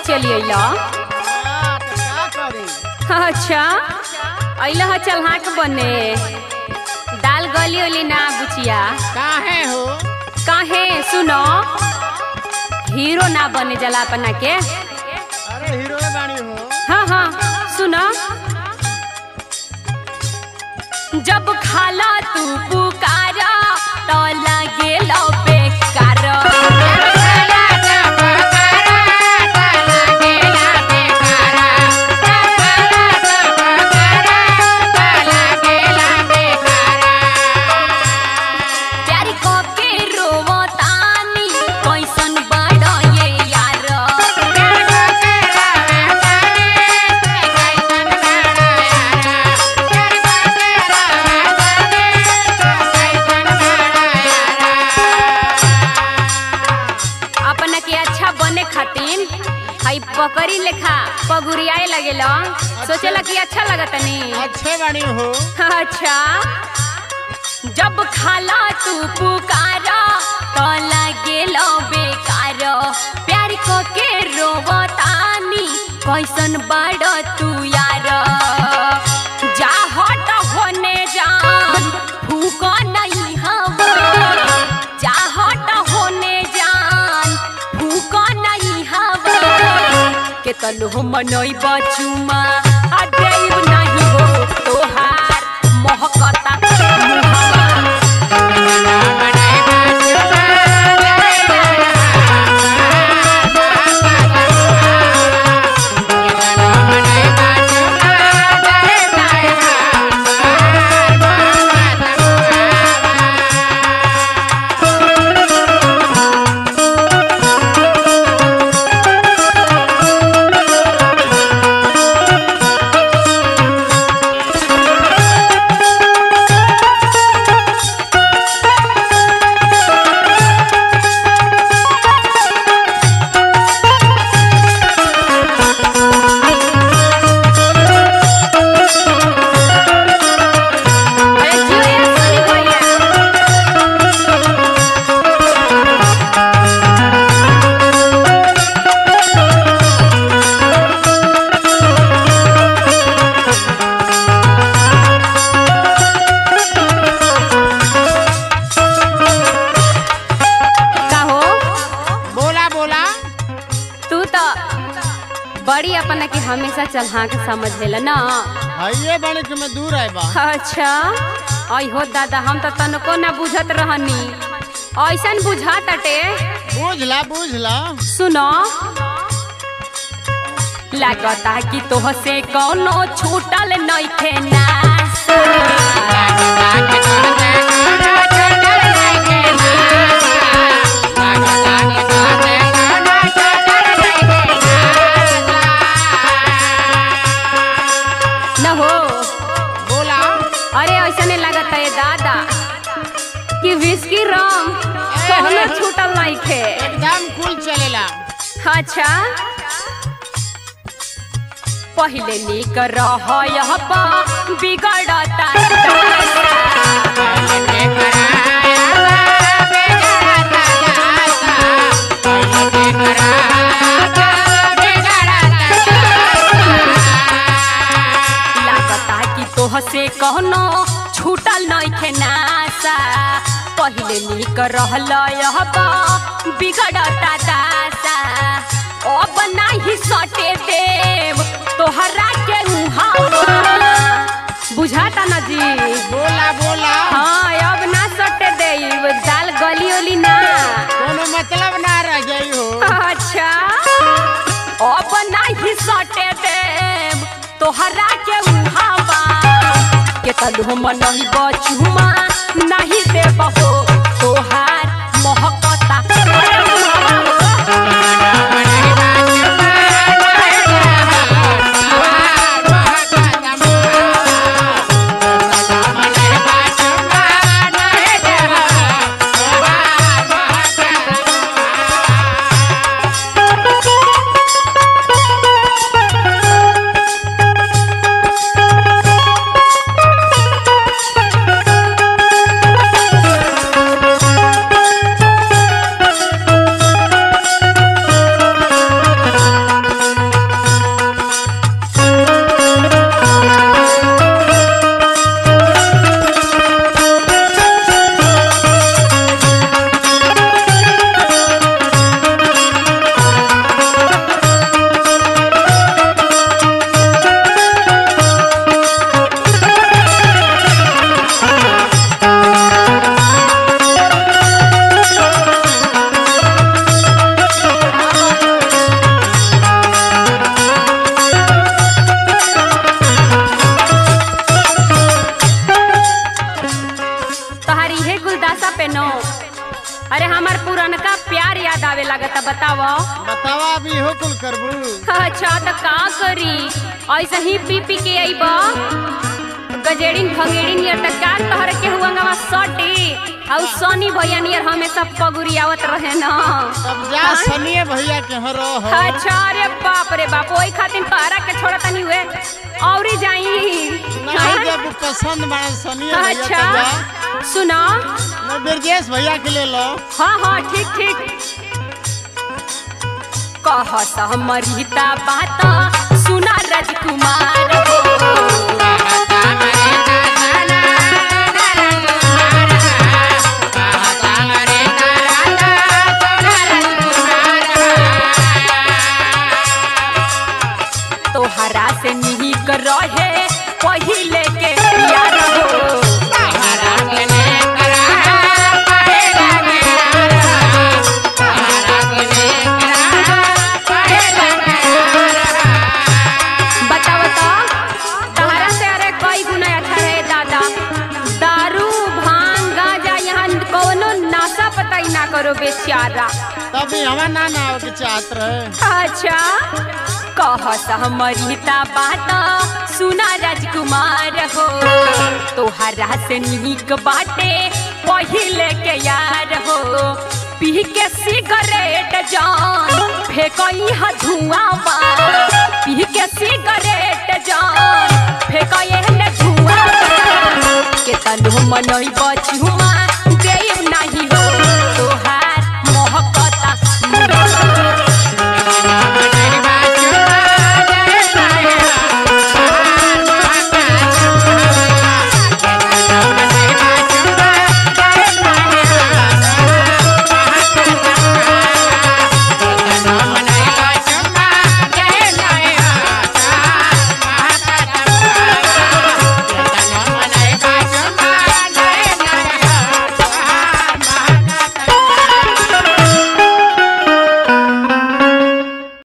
चली अइला हाँ, तो का करी अच्छा अइला ह चलहाक बने दाल गली ओली ना बुचिया काहे हो काहे सुनो हीरो ना बने जला अपना के अरे हीरो बानी हो हाँ हाँ सुनो जब खाला तू पुकारा तो लगे लो बेकार प्यारी को के रोवतानी कैसन बड़ ये यार अपना के अच्छा बने खातिर हई बकरी लेखा पगुरियाए लगेला सोचेला कि अच्छा लगत नी अच्छे बानी हो अच्छा जब खाला तू पुकारा तो लगेलो बेकार प्यार को के रोवतानी कैसन बड़ तू यार जा हट होने जान फूक नहीं हवा जा हट होने जान फूक नहीं हवा के तनु मनई बचुमा आ देव नहीं हो तोहार महकता मुहवा अरे जियो ये सोनी भैया का हो बोला बोला तू तो बड़ी अपना के हमेशा चलहा के समझ लेला ना हइये बानी कि मैं दूर आए बा अच्छा आई हो दादा हम तो तनको ना बुझत रहनी ऐसन बुझा तटे बुझला बुझला सुनो लागता कि तोह से कौनो छूटल नइखे नास न हो बोला अरे ऐसने लागता है दादा कि विस्की रम कौनो छूटल नइखे एकदम कुल चलेला अच्छा पहिले निक रह यह पा बिगड़ता लागता कि तोह से कहनो छूटल नइखे नासा पहिले निक रहल यह पा बिगड़ता दासा अब नाही सटे देव तोहरा के उहावा बुझाता ना जी बोला बोला हाँ अब ना सटे देव दाल गली ओली ना कोनो मतलब ना रह गई हो अच्छा अब नाही सटे देव तोहरा के उहावा के तलु हम नहीं बचुमा नहीं देव हो तोहार महकता करबू अच्छा तो का करी ऐसे ही पी पी के आईब गजेड़िन भंगेड़िन नियर तक का तहर के हुआ सटी और सोनी भैया नियर हमेशा पगुरियावत रहे ना तब जा हाँ? सनिए भैया के यहाँ रह अच्छा रे बाप रे बाप ओई खातिर तहरा के छोड़ा तनी हुए औरी जाई नहीं हाँ? जब पसंद बना सनिए भैया तो जा अच्छा सुना मैं ब्रजेश भैया के ले लो हाँ हाँ ठीक ठीक कह समरिता बात सुना राजकुमार हो तोहरा से निहिक रहे पहिले के यार हो बताओ तो तहरा से अरे कई गुना अच्छा रहे दादा दारू भांग गांजा यहाँ कोनो नशा पता ही ना करो बेचारा तभी हमारा ना ना आवे के चाहत रहे अच्छा कह हमरिता बात सुना राजकुमार हो तोहरा से निक बाटे पहिले के यार हो पी के सिगरेट जान फेकई हा धुआं बा पी के सिगरेट जान फेकई ने धुआं बा के तनु मनई बचू